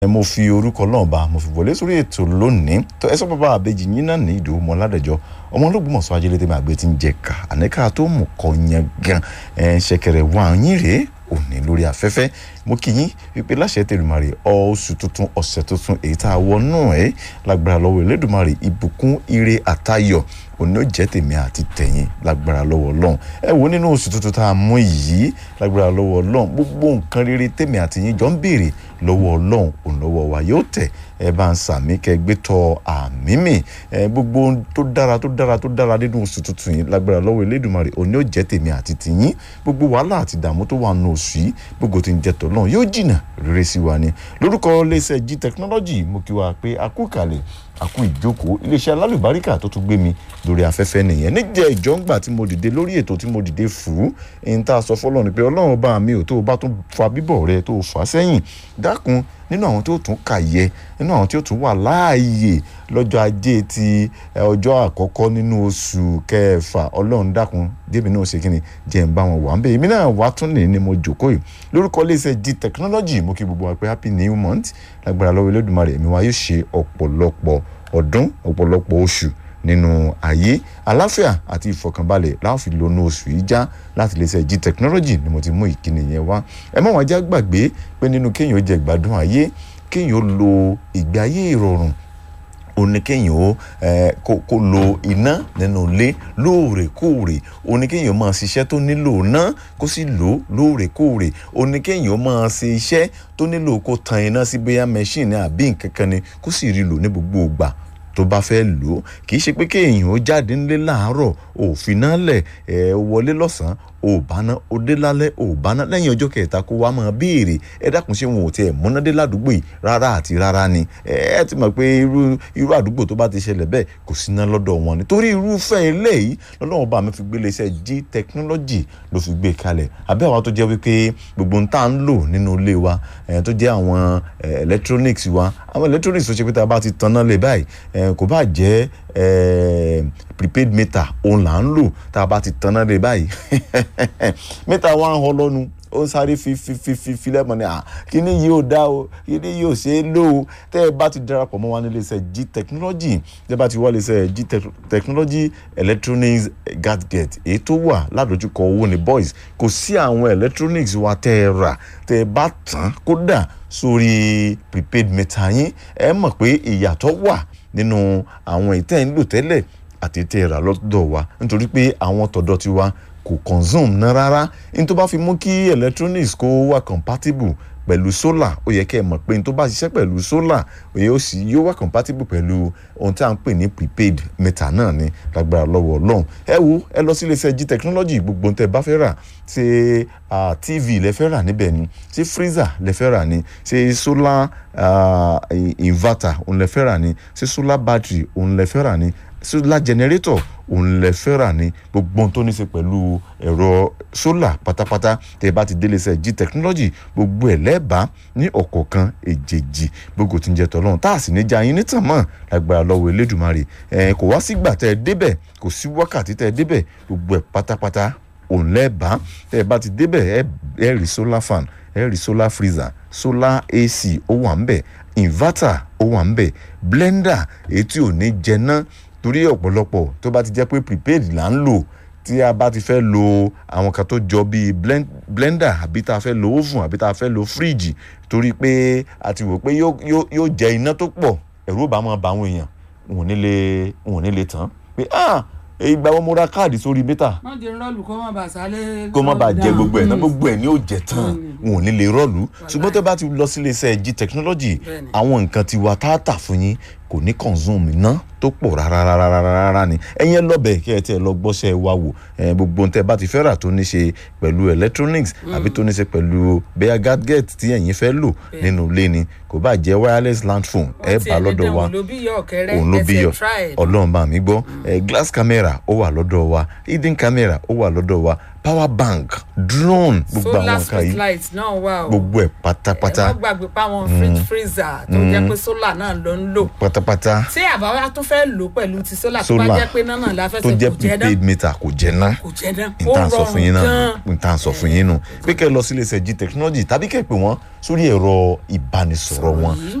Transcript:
mo fi orúkọ náà bá mo fi wọlé sórí ètò lónìí tó ẹ sọ bàbá àbejì yín náà ní ìdòwú mọ ládẹjọ ọmọ olóògbémọ̀ṣọ́ ajílété máa gbé tí ń jẹ ká àníkà tó mú kọ yẹn gan ẹ ṣẹ̀kẹ̀rẹ̀ wà yín rèé òní lórí afẹ́fẹ́ mo kí yín wípé láṣẹ tẹlùmọ̀rì oṣù tuntun ọ̀sẹ̀ tuntun èyí tá a wọnú ẹ̀ lágbára lọ́wọ́ Elédùmarè ìbùkún ire àtayọ̀ òní ó jẹ́ tèmi àti tẹ̀yìn lágbára lọ́wọ́ Ọlọ́run ẹ wo nínú oṣù tuntun tá a mú yìí lágbára lọ́wọ́ Ọlọ́run gbogbo nǹkan rere tèmi àti yín jọ ń béèrè lọ́wọ́ Ọlọ́run òun lọ́wọ́ wa yóò tẹ̀ ẹ bá ń sàmí kẹ gbé tọ àmì mi ẹ gbogbo tó dára tó dára tó dára nínú oṣù tuntun yìí lágbára lọ́wọ́ Elédùmarè òní ó jẹ́ tèmi àti tìyín gbogbo wàhálà àti ìdààmú tó wà nù oṣù yìí gbogbo tí ń jẹ́ tọ̀ náà yóò jìnnà rere sí wa ni lórúkọ iléeṣẹ́ G technology mo kí wa pé a kú ìkàlẹ̀ àkú ìjókòó iléeṣẹ́ alálùbáríkà tó tún gbé mi lórí afẹ́fẹ́ nìyẹn níjẹ́ ìjọ́ngbà tí mo dìde lórí ètò tí mo dìde fùú ẹni tá a sọ fọlọ́ ni pé ọlọ́run bá mi ò tó o bá tún fa bíbọ̀ rẹ tó o fà sẹ́yìn dákun nínú àwọn tó tún kà yẹ nínú àwọn tó tún wà láàyè lọ́jọ́ ajé ti ọjọ́ àkọ́kọ́ nínú oṣù kẹfà ọlọ́run dákun débi náà ṣe kíni jẹ́ ń bá wọn wà ń bẹ̀ èmi náà wà tún ní ni mo jòkó yìí lórúkọ iléeṣẹ́ G technology mo kí gbogbo wa pé happy new month lágbára lọ́wọ́ Elédùmarè èmi wa yóò ṣe ọ̀pọ̀lọpọ̀ ọdún ọ̀pọ̀lọpọ̀ oṣù nínú ayé àláfíà àti ìfọ̀kànbalẹ̀ láàfin lónú oṣù yìí já láti lè ṣe G technology ni mo ti mú ìkíni yẹn wá ẹ má wá já gbàgbé pé nínú kéèyàn ó jẹ gbádùn ayé kéèyàn ó lo ìgbé ayé ìrọ̀rùn oníkéyìn ó kó lo iná nínú ilé lóòrèkóòrè oníkéyìn ó máa ṣiṣẹ́ tó nílò iná kó sì lò lóòrèkóòrè oníkéyìn ó máa ṣe iṣẹ́ tó nílò kó tan iná sí bóyá mẹ́ṣíìnì àbí nǹkan kan ni kó sì rí lò ní gbogbo ìgbà tó bá fẹ́ lò ó kì í ṣe pé kéèyàn ó jáde ńlé láàárọ̀ òfin náà lẹ̀ ẹ̀ wọlé lọ́sàn-án ò báná ó dé lálẹ́ ò báná lẹ́yìn ọjọ́ kẹta kó wá máa béèrè ẹ dákun ṣé wọn ò tiẹ̀ múnádé ládùúgbò yìí rárá àti rárá ni ẹ ti mọ̀ pé irú irú àdúgbò tó bá ti ṣẹlẹ̀ bẹ́ẹ̀ kò sí iná lọ́dọ̀ wọn ni torí irúfẹ́ eléyìí lọ́lọ́wọ́n bá mi fi gbé iléeṣẹ́ G technology ló fi gbé kalẹ̀ àbẹ́ àwa tó jẹ́ wípé gbogbo ń tà ń lò nínú ilé wa tó jẹ́ àwọn electronics wa àwọn electronics tó ṣe pé tá a bá ti tanná lé báyìí kò bá jẹ́ prepaid meter òun là ń lò tá a bá ti tanná lé báyìí mẹ́ta wa ń họ lọ́nu ó ń sáré fi fi fi fi fi lẹ́mọ̀ ní à kíní yìí ò dá o kíní yìí ò ṣe é lò ó tẹ́ ẹ bá ti darapọ̀ mọ́ wa ní iléeṣẹ́ G technology tẹ́ ẹ bá ti wá iléeṣẹ́ G technology electronics gadget èyí tó wà ládojúkọ owó ní boys kò sí àwọn electronics wa tẹ́ ẹ rà tẹ́ ẹ bá tán kódà sórí prepaid meter yín ẹ mọ̀ pé ìyàtọ̀ wà nínú àwọn ìtẹ́ ń lò tẹ́lẹ̀ àti tẹ́ ẹ rà lọ́dọ̀ wa nítorí pé àwọn tọ̀dọ̀ ti wa kò consume ná rárá ní tó bá fi mú kí electronics kó wà compatible pẹ̀lú solar ó yẹ kẹ́ ẹ mọ̀ pé ní tó bá ṣiṣẹ́ pẹ̀lú solar òye ó sì yóò wà compatible pẹ̀lú ohun tí a ń pè ní prepaid meter náà ní lágbára lọ́wọ́ ọlọ́run ẹ wo ẹ lọ sí iléeṣẹ́ G technology gbogbo ohun tẹ́ ẹ bá fẹ́ rà ṣe uh, tv lẹ fẹ́ rà níbẹ̀ ni ṣe freezer lẹ fẹ́ rà ni ṣe solar uh, inverter òun lẹ fẹ́ rà ni ṣe solar battery òun lẹ fẹ́ rà ni solar generator òun lẹ fẹ́ rà ní gbogbo ohun tó ní í ṣe pẹ̀lú ẹ̀rọ sólà pátápátá tẹ́ ẹ bá ti délé iṣẹ́ G technology gbogbo ẹ̀ lẹ́ẹ̀bá ní ọ̀kọ̀ọ̀kan èjèèjì gbogbo tí ń jẹ tọ́lọ́run tá a sì ní já yín nítàn mọ́ lágbára lọ́wọ́ Elédùmarè ẹ̀ kò wá sígbà tẹ́ ẹ débẹ̀ kò sí wákàtí tẹ́ ẹ débẹ̀ gbogbo ẹ̀ pátápátá òun lẹ́ẹ̀bá tẹ́ ẹ bá ti débẹ̀ ẹ rí solar fan ẹ rí solar freezer solar AC ó wà ń bẹ̀ inverter ó wà ń bẹ̀ blender èyí tí ò ní jẹ náà torí ọ̀pọ̀lọpọ̀ tó bá ti jẹ́ pé prepaid là ń lò tí a bá ti fẹ́ lo àwọn kan tó jọ bíi blender àbí tá a fẹ́ lo oven àbí tá a fẹ́ lo fridge torí pé a ti wò pé yóò jẹ iná tó pọ̀ ẹ̀rù bá máa ba àwọn èèyàn wọn ò ní lè wọn ò ní lè tán pé ah ìgbà wọn mo ra káàdì sórí mítà. má jẹ rọlù kó má bàa sálẹ̀. kó má bàa jẹ gbogbo ẹ̀ náà gbogbo ẹ̀ ní ó jẹ tán wọn ò ní lè rọlù ṣùgbọ́n tẹ́ bá ti lọ sí iléeṣẹ́ G technology àwọn nǹkan tiwa tá a tà fún yín kò ní consume iná tó pọ̀ rárá ni ẹ̀yin ẹ lọ́bẹ̀ kí ẹ tiẹ̀ lọ gbọ́sẹ̀ wa wò gbogbo tẹ́ bá ti fẹ́ rà tó ní ṣe pẹ̀lú electronics àbí tó ní ṣe pẹ̀lú bẹ́ẹ̀ gadget tí ẹ̀yin fẹ́ lò nínú ilé ni kò bá jẹ́ wireless land phone ẹ bá lọ́dọ̀ wa òun ló bí yọ ọlọ́run bá mi gbọ́ glass camera ó wà lọ́dọ̀ wa hidden camera ó wà lọ́dọ̀ wa power bank drone gbogbo àwọn solar nǹkan street yìí light náà wà o gbogbo ẹ̀ ẹ pátápátá má gbàgbé páwọn fridge freezer tó jẹ́ pé solar náà ló ń lò pátápátá tí àbáwá tún fẹ́ lò pẹ̀lú ti solar tó bá Solar. jẹ́ pé náà náà la fẹ́ tó sẹ́ jẹ́ kò jẹ́ náà prepaid meter kò jẹ́ ná kò jẹ́ náà n ó tá à ń sọ fún yín rọrùn náà gan-an n tá à ń sọ fún yín nù pé kẹ́ ẹ lọ sí iléeṣẹ́ g technology tàbí kẹ́ ẹ pè wọ́n sórí ẹ̀rọ ìbánisọ̀rọ̀ wọn yìí.